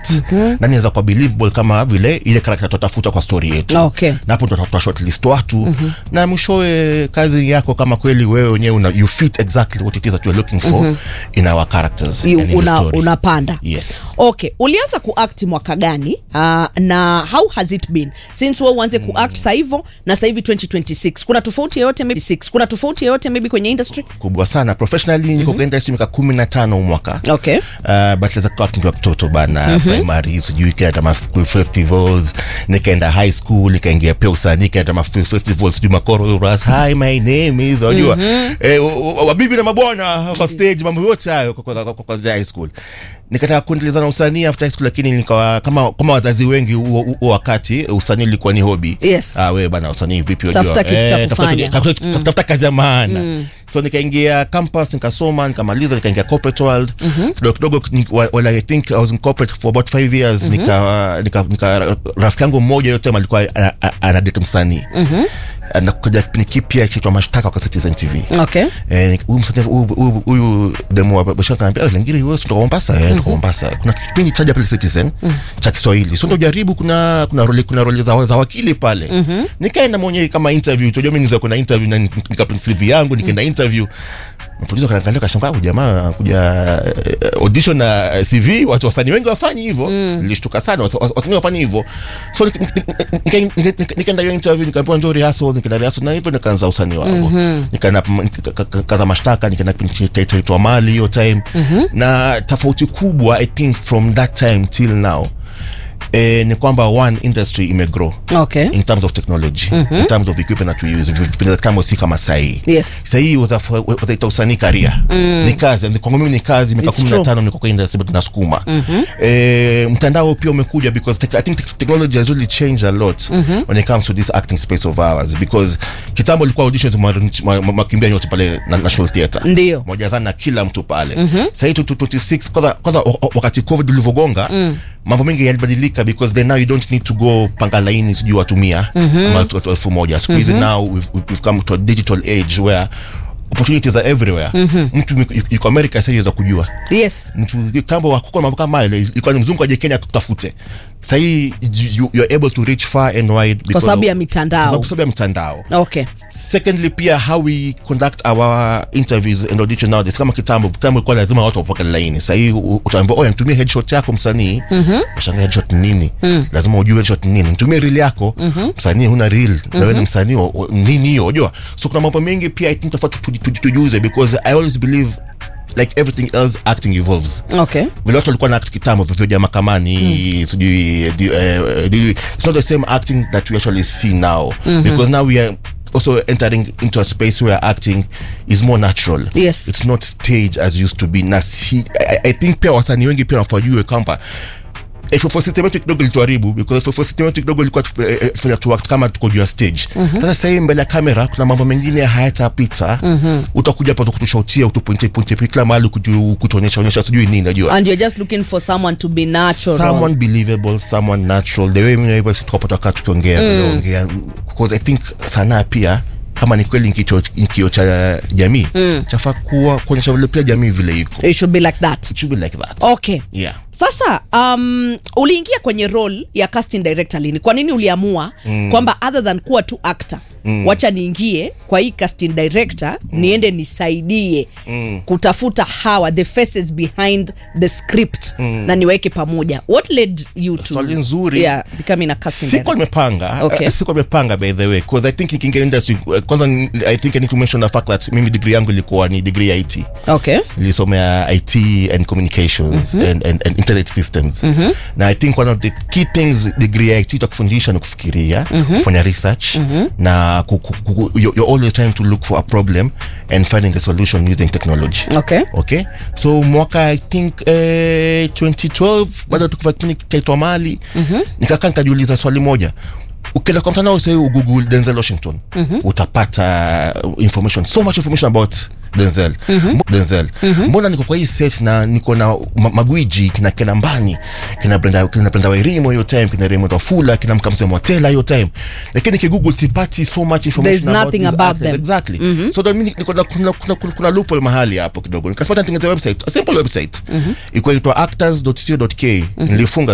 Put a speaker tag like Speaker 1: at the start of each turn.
Speaker 1: connect nani anaweza kuwa believable kama vile ile character tutatafuta kwa story yetu
Speaker 2: Okay.
Speaker 1: na hapo ndo tutafuta shortlist watu na mwishowe kazi yako kama kweli wewe wenyewe una you fit exactly what it is that you're looking for in our characters
Speaker 2: You-
Speaker 1: and in the
Speaker 2: una,
Speaker 1: story.
Speaker 2: unapanda
Speaker 1: yes
Speaker 2: okay ulianza kuact mwaka gani uh, na how has it been since we uanze kuact sa hivo na sa hivi 2026 kuna tofauti yoyote maybe six. kuna tofauti yoyote maybe kwenye industry
Speaker 1: kubwa sana professionally niko kwa industry miaka kumi na tano mwaka
Speaker 2: okay
Speaker 1: Uh, but za kwa nikiwa mtoto bana primary sijui kaenda ma school festivals nikaenda high school nikaingia pia usanii nikaenda ma film festivals sijui makoros hi my name is unajua eh, wa- wa- wabibi na mabwana kwa stage mambo yote hayo kwa- kwa- kwa- kwa- kwanzia high school nikataka kuendeleza na usanii after high school lakini nikawa kama kama wazazi wengi huo huo wakati usanii ulikuwa ni hobby
Speaker 2: Yes.
Speaker 1: ah wewe bana usanii vipi unajua
Speaker 2: Tafuta kitu cha
Speaker 1: tafuta
Speaker 2: kufanya.
Speaker 1: kitu- tafuta- tafuta kazi ya maana so nikaingia campus nikasoma nikamaliza nikaingia corporate world kidogo kidogo ni- wa- well, i think i was in corporate for about five years nika, nika, nika rafiki yangu mmoja yote alikuwa ana- ana- anadate msanii na kuja kipindi kipya kiitwa mashtaka kwa Citizen TV
Speaker 2: okay
Speaker 1: Eh, huyu msanii huyu- huyu- huyu demo wa Bashaka anambia "Eh, Langiri wewe si kutoka Mombasa eh kutoka Mombasa kuna kipindi chaja pale Citizen cha Kiswahili so ndio jaribu kuna kuna role kuna role za, za wakili pale nikaenda mwenyewe kama interview tunajua mimi niza kuna interview na nikaprint CV yangu nikaenda interview Producer kanaangalia kashangaa huyu jamaa kuja eh, audition na eh, CV watu wasanii wengi wafanyi hivyo nilishtuka sana wasa- wasa- wasanii wafanyi hivyo so nik- nik- nik- nika- nika- nikaenda hiyo interview nikaambiwa njoo rehearsal nikaenda rehearsal na hivyo nikaanza usanii wangu nikaenda nika- nika- kaza mashtaka nikaenda nikaitwa mali hiyo time na tofauti kubwa i think from that time till now eh, ni kwamba one industry imegrow
Speaker 2: okay
Speaker 1: in terms of technology in terms of equipment that we use vipindi za kitambo si kama sahii
Speaker 2: yes
Speaker 1: sahii wazaita usanii karia ni kazi Ni- kwangu mimi ni kazi miaka
Speaker 2: It's
Speaker 1: kumi na
Speaker 2: true.
Speaker 1: tano niko kwa industry but nasukuma eh, mtandao pia umekuja because tech, i think tech- technology has really changed a lot when it comes to this acting space of ours because kitambo ilikuwa auditions mwa- mwa- makimbia yote pale na national theatre
Speaker 2: Ndio.
Speaker 1: mojazana na kila mtu pale sahii 26 kwanza kwanza wa- wa- wakati covid ulivyogonga mambo mengi yalibadilika because then now you don't need to go panga laini sijui watumia ama watu watu elfu moja siku hizi now we've, we've come to a digital age where opportunities are everywhere mtu yuko- yuko america sasa yaweza kujua
Speaker 2: yes
Speaker 1: mtu kitambo wakuko mambo kama hayo ilikuwa ni mzungu aje Kenya kutafute sahii you, you're able to reach far and wide because
Speaker 2: sababu
Speaker 1: of-
Speaker 2: ya mitandao.
Speaker 1: kwa sababu ya mitandao
Speaker 2: okay
Speaker 1: secondly pia how we conduct our interviews and audition nowadays kama kitambo kitambo ilikuwa lazima watu wapoke laini sahii utaambia oya nitumie headshot yako msanii mm-hmm. headshot ni nini lazima ujue headshot ni nini nitumie reel yako msanii huna reel na wewe ni msanii wa- wa- nini hiyo unajua so kuna mambo mengi pia i think tofauti tu- tu- tu- tujuze because i always believe like everything else acting evolves
Speaker 2: okay
Speaker 1: vile watu walikuwa na act kitambo vivyoja mahakamani sijui di- eh, di- it's not the same acting that we actually see now because now we are also entering into a space where acting is more natural
Speaker 2: Yes.
Speaker 1: it's not stage as used to be na si, I, I think pia wasanii wengi pia wafajue kwamba FFO system yetu kidogo ilituharibu because FFO system yetu kidogo ilikuwa tu- eh, eh, fanya tu act kama tuko juu ya stage sasa sasa hivi mbele ya kamera kuna mambo mengine hayatapita utakuja hapa kutushautia utupointe pointe kila mahali kutu- kutuonyesha onyesha sijui nini najua
Speaker 2: and you're just looking for someone to be natural
Speaker 1: someone believable someone natural the way mimi na wewe tukapata wakati tukiongea tuliongea because i think sanaa pia kama ni kweli ni kicho ni kioo cha jamii chafaa kuwa kuonyesha vile pia jamii vile iko
Speaker 2: it should be like that
Speaker 1: it should be like that
Speaker 2: okay
Speaker 1: yeah
Speaker 2: sasa um, uliingia kwenye role ya casting director lini kwa nini uliamua mm. kwamba other than kuwa tu actor mm. wacha niingie kwa hii casting director mm. niende nisaidie mm. kutafuta hawa the faces behind the script mm. na niweke pamoja what led you to
Speaker 1: Swali nzuri.
Speaker 2: yeah, becoming a casting
Speaker 1: sikuwa
Speaker 2: director
Speaker 1: nimepanga
Speaker 2: Okay.
Speaker 1: uh, sikuwa nimepanga by the way because i think nikiingia industry uh, kwanza ni- i think i need to mention the fact that mimi degree yangu ilikuwa ni degree ya IT
Speaker 2: okay
Speaker 1: nilisomea IT and communications and, and, and internet systems na I think one of the key things degree ya IT itakufundisha ni kufikiria kufanya research na ku, ku, ku, you're you're always trying to look for a problem and finding a solution using technology
Speaker 2: okay
Speaker 1: okay so mwaka i think eh, 2012 bado tukiva kipindi kaitwa mali nikakaa nikajiuliza swali moja ukienda kwa mtandao sahii ugoogle denzel washington utapata information so much information about denzel Mbo- denzel mbona niko kwa hii set na niko na ma- magwiji kina kenambani kina brenda kina brenda wairimo hiyo time kina raymond wafula kina mkamse motela hiyo time lakini kigoogle sipati so much information
Speaker 2: There's
Speaker 1: about
Speaker 2: nothing
Speaker 1: these
Speaker 2: about
Speaker 1: actors.
Speaker 2: them.
Speaker 1: exactly so then mimi niko na kuna kuna kuna, kuna loophole mahali hapo kidogo nikasipata nitengeneza website a simple website ilikuwa inaitwa actors.co.ke nilifunga